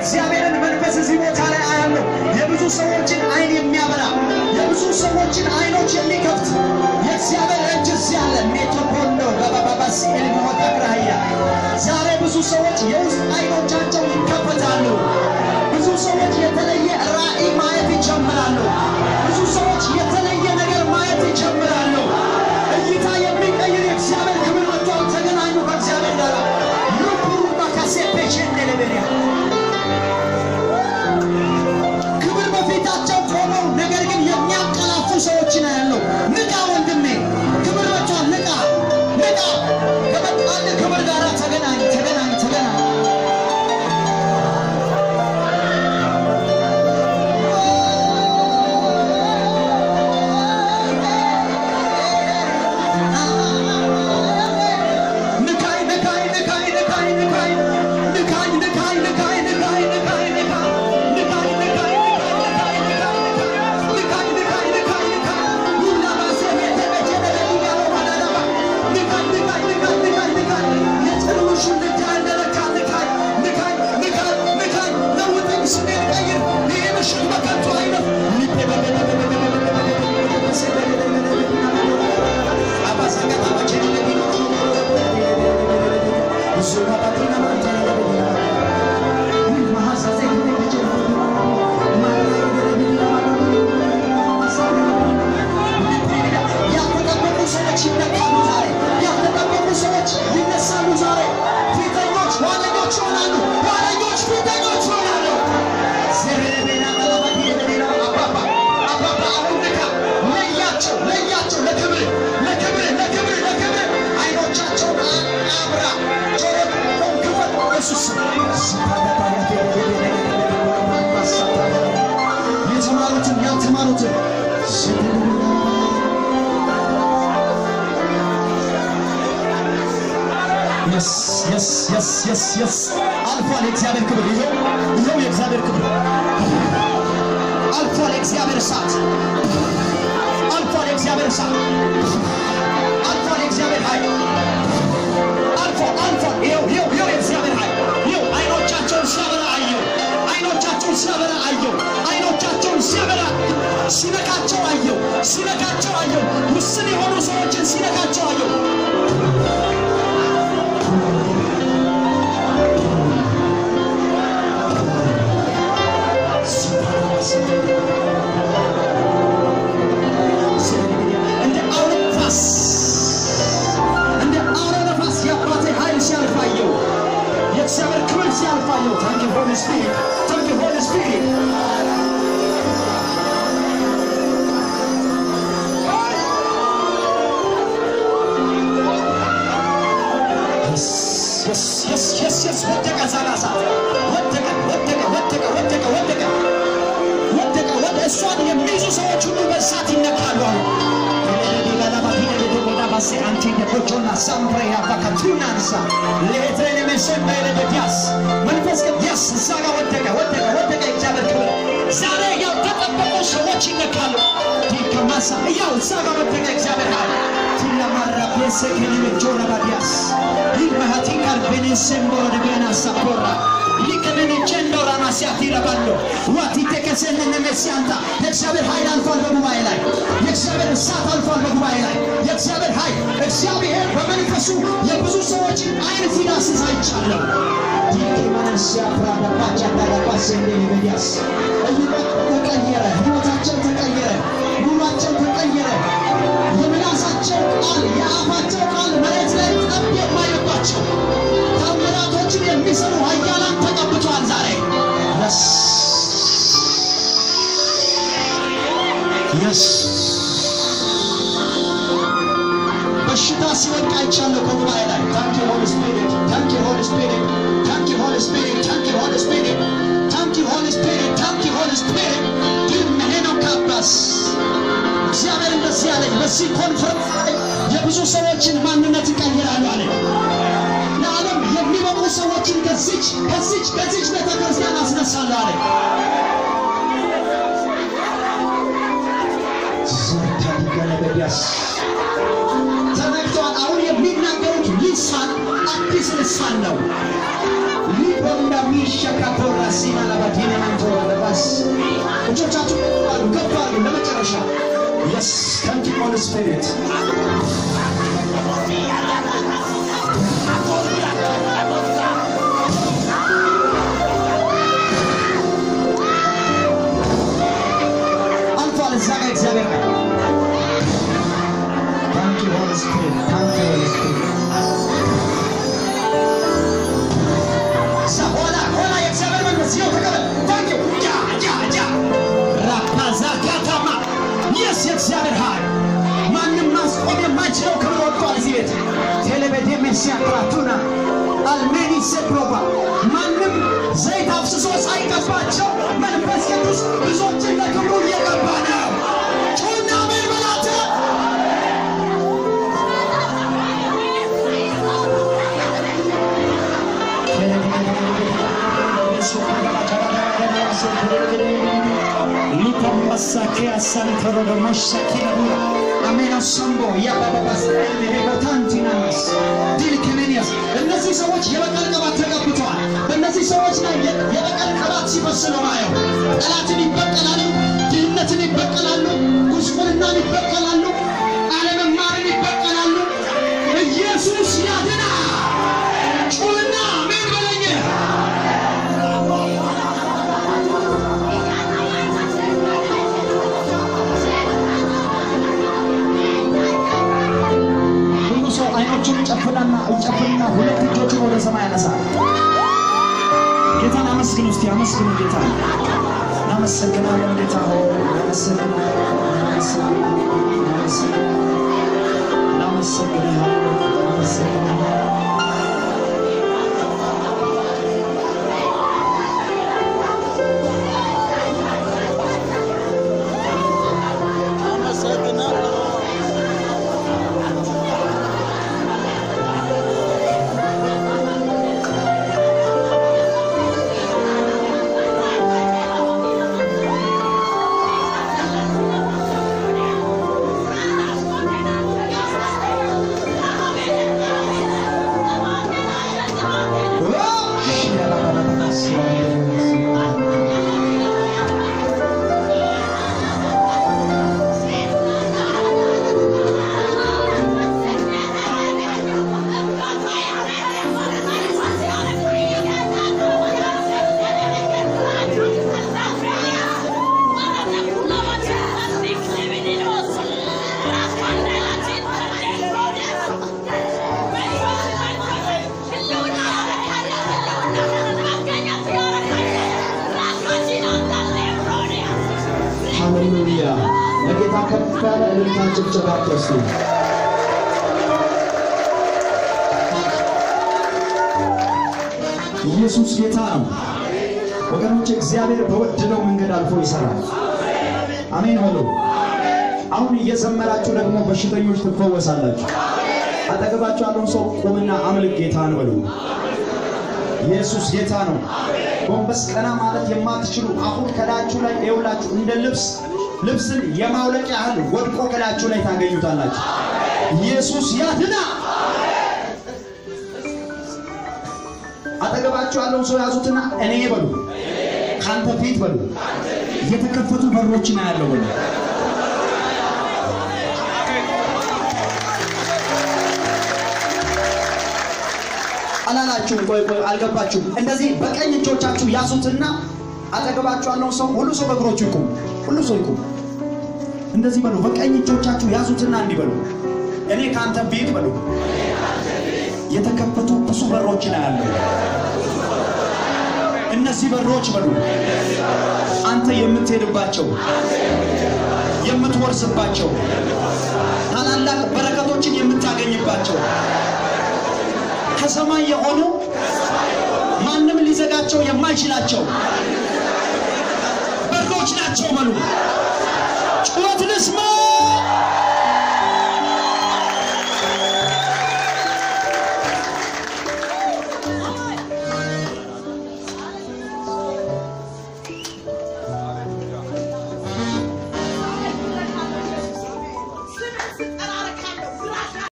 የእግዚአብሔርን መንፈስ እዚህ ቦታ ላይ አያለሁ። የብዙ ሰዎችን አይን የሚያበራ የብዙ ሰዎችን አይኖች የሚከፍት የእግዚአብሔር እጅ እዚህ አለ። ሜቶፖሎ በባባባስ ኤልሞታክራያ ዛሬ ብዙ ሰዎች የውስጥ አይኖቻቸው ይከፈታሉ። ብዙ ሰዎች የተለየ ራእይ ማየት ይጀምራሉ። ብዙ ሰዎች የተለየ ነገር ማየት ይጀምራሉ። እይታ የሚቀይር የእግዚአብሔር ክብር መጥቷል። ተገናኙ ከእግዚአብሔር ጋር ሩሩባ ካሴፔሽንደለቤሪያ ክብር በፊታቸው ቆመው ነገር ግን የሚያቀላፉ ሰዎችን ያለው ንቃ ወንድሜ፣ ክብር መጥቷል። ንቃ ንቃ። ከመጣል ክብር ጋር ተገናኝ ተገናኝ ተገናኝ። ንካይ ንካይ ንካይ ንካይ ንካይ ንካይ ንካይ ንካይ ንካይ ንካይ ንካይ ንካይ ያልተጠበቁ ሰዎች ይነካሉ ዛሬ። ያልተጠበቁ ሰዎች ይነሳሉ ዛሬ። ፊተኞች ኋለኞች ይሆናሉ። ኋለኞች ፊተኞች ይሆናሉ። ዘረቤና ቀለበት የሌላ አባባ አባባ አሁን ንካ። ለያቸው ለያቸው ለክብር ለክብር ለክብር ለክብር አይኖቻቸውን አብራ ጆሮን ክፈት ኢየሱስ የተማሩትን ያልተማሩትን የስ የስ የስ የስ የስ አልፏል። የእግዚአብሔር ክብር ይኸው ይኸው የእግዚአብሔር ክብር አልፏል። የእግዚአብሔር እሳት አልፏል። የእግዚአብሔር እሳት አልፏል። የእግዚአብሔር ኃይል አልፏል። አልፏል። ይኸው ይኸው ይኸው የእግዚአብሔር ኃይል ይኸው አይኖቻቸውን ሲያበራ አየው። አይኖቻቸውን ሲያበራ አየው። አይኖቻቸውን ሲያበራ ሲነካቸው አየው። ሲነካቸው አየው። ውስን የሆኑ ሰዎችን ሲነካቸው አየው። እንደ አውሎ ነፋስ እንደ አውሎ ነፋስ የአባቴ ኃይል ሲያልፋየው የእግዚአብሔር ክብር ሲያልፋየው ታንክ ሆሊ ስፒሪት ታንክ ሆሊ ስፒሪት የስ የስ የስ የስ ወደቀ ዛላሳ ወደቀ ወደቀ ወደቀ ወደቀ ወደቀ ወደቀ ወደ እሷን የሚይዙ ሰዎች ሁሉ በእሳት ይነካሉ። ባሴ አንቲ ደቦቾና ሳምፕሬ ያባካቱናንሳ ሌትሬን መሰንበ ለደዲያስ መንፈስ ቅዱስ እዛ ጋር ወደቀ ወደቀ ወደቀ። እግዚአብሔር ክብር ዛሬ ያልተጠበቁ ሰዎች ይነካሉ። ዲከማሳ ያው እዛ ጋር ወደቀ። እግዚአብሔር ኃይል ቲላማራ ፔሴ ከሊመጆና ባዲያስ ይልማሃቲ ካልቤኔ ሴምቦሮ ደቤና ሳፖራ ሊከነኔ ቼንዶራ ማሲያቲ ረባሎ ዋቲ ተከሰነነ መሲያንታ የእግዚአብሔር ኃይል አልፏል በጉባኤ ላይ የእግዚአብሔር እሳት አልፏል በጉባኤ ላይ የእግዚአብሔር ኃይል እግዚአብሔር በመንፈሱ የብዙ ሰዎችን አይን ሲዳስስ አይቻለሁ። ዲኬማንሲያ ፕራዳባቻ ዳዳባሴ እንደሊበዲያስ እይታ ተቀየረ፣ ህይወታቸው ተቀየረ፣ ኑሯቸው ተቀየረ። የምላሳቸው ቃል የአፋቸው ቃል መሬት ላይ ጠብ የማይባቸው ታምራቶችን የሚሰሩ ኃያላን ተቀብተዋል ዛሬ የስ የስ በሽታ ሲወድቅ አይቻለሁ ከጉባኤ ላይ ታንክ ሆሊ ስፒሪት ታንክ ሆሊ ስፒሪት ታንክ ሆሊ ስፒሪት ታንክ ሆሊ ስፒሪት ታንክ ሆሊ ስፒሪት ታንክ ሆሊ ስፒሪት ግን መሄነው ካባስ እግዚአብሔር እንደዚህ አለኝ በዚህ ኮንፈረንስ ላይ የብዙ ሰዎችን ማንነት ይቀይራሉ አለኝ ለዓለም የሚበቁ ሰዎችን ከዚች ከዚች ከዚች ቤተ ክርስቲያን አስነሳለሁ አለኝ ዘርታዲገለበዲያስ ተነግቷል። አሁን የሚናገሩት ልሳን አዲስ ልሳን ነው። ሊቦንዳ ሚሸካቶራ ራሲና ለባዲነ መንቶ ለባስ እጆቻችሁ ከፍ አሉ ከፍ አሉ ለመጨረሻ የስ ታንክ ዩ ሆሊ ስፒሪት አልፏል እዛ ጋር እግዚአብሔር ጋር ታንክ ዩ ሆሊ ስፒሪት ታንክ ዩ ሆሊ ስፒሪት እዛ ኋላ ኋላ የእግዚአብሔር መንፈስ ይኸው ተቀበል ታንክ ዩ ጃ ጃ ጃ ራካዛካታማ የስ የእግዚአብሔር ኃይል ማንም ማስቆም የማይችለው ክብር ወጥቷል እዚህ ቤት ቴሌቤቴ ሜሲያ ክራቱና አልሜኒ ሴፕሮባ ማንም ዘይት አፍስሶ ሳይቀባቸው መንፈስ ቅዱስ ብዙዎችን ለክብሩ እየቀባ ነው ጩና ምን በላተ Lipamasakea santoro de moshakina bura. Ameno sombo ያባባባስ ሌቦታንቲናስ ዲልክሜኒያስ እነዚህ ሰዎች የበቀል ቅባት ተቀብተዋል። በእነዚህ ሰዎች ላይ የ- የበቀል ቅባት ሲፈስ ነው ማየው። ጠላትን ይበቀላሉ፣ ድህነትን ይበቀላሉ፣ ጉስቁልናን ይበቀላሉ፣ አለመማርን ይበቀላሉ። ኢየሱስ ያድና ጩና ምን በለኝ ሁሉ ሰው አይኖቹን ይጨፍናና ይጨፍንና ሁለት እጆቹን ወደ ሰማይ ያነሳል። ጌታን አመስግን ውስጥ አመስግኑ ጌታ እናመሰግናለን ጌታ ሆይ እናመሰግናለን እናመሰግናለን እናመሰግናለን እናመሰግናለን እናመሰግናለን ሃሌሉያ ለጌታ ከፍ ያለ እልልታ ጭብጨባ ደርሱ ኢየሱስ ጌታ ነው ወገኖች እግዚአብሔር በወደደው መንገድ አልፎ ይሰራል አሜን በሉ አሁን እየዘመራችሁ ደግሞ በሽተኞች ትፈወሳላችሁ አጠገባችሁ ያለውን ሰው ቁምና አምልክ ጌታን በሉ ኢየሱስ ጌታ ነው ጎንበስ ቀና ማለት የማትችሉ አሁን ከላያችሁ ላይ ይውላችሁ እንደ ልብስ ልብስን የማውለቅ ያህል ወድቆ ከላያችሁ ላይ ታገኙታላችሁ ኢየሱስ ያድና አጠገባችሁ ያለውን ሰው ያዙትና እኔ በሉ ካንተ ፊት በሉ የተከፈቱ በሮችን አያለው በሉ አላላችሁም? ቆይ ቆይ አልገባችሁም? እንደዚህ በቀኝ እጆቻችሁ ያዙትና አጠገባችሁ ያለውን ሰው ሁሉ ሰው በእግሮቹ ይቁም፣ ሁሉ ሰው ይቁም። እንደዚህ በሉ፣ በቀኝ እጆቻችሁ ያዙትና እንዲህ በሉ፣ እኔ ከአንተ ፊት በሉ የተከፈቱ ብዙ በሮችን አያለሁ። እነዚህ በሮች በሉ አንተ የምትሄድባቸው የምትወርስባቸው ታላላቅ በረከቶችን የምታገኝባቸው ከሰማይ የሆኑ ማንም ሊዘጋቸው የማይችላቸው በሮች ናቸው በሉ ጩኸት ልስማ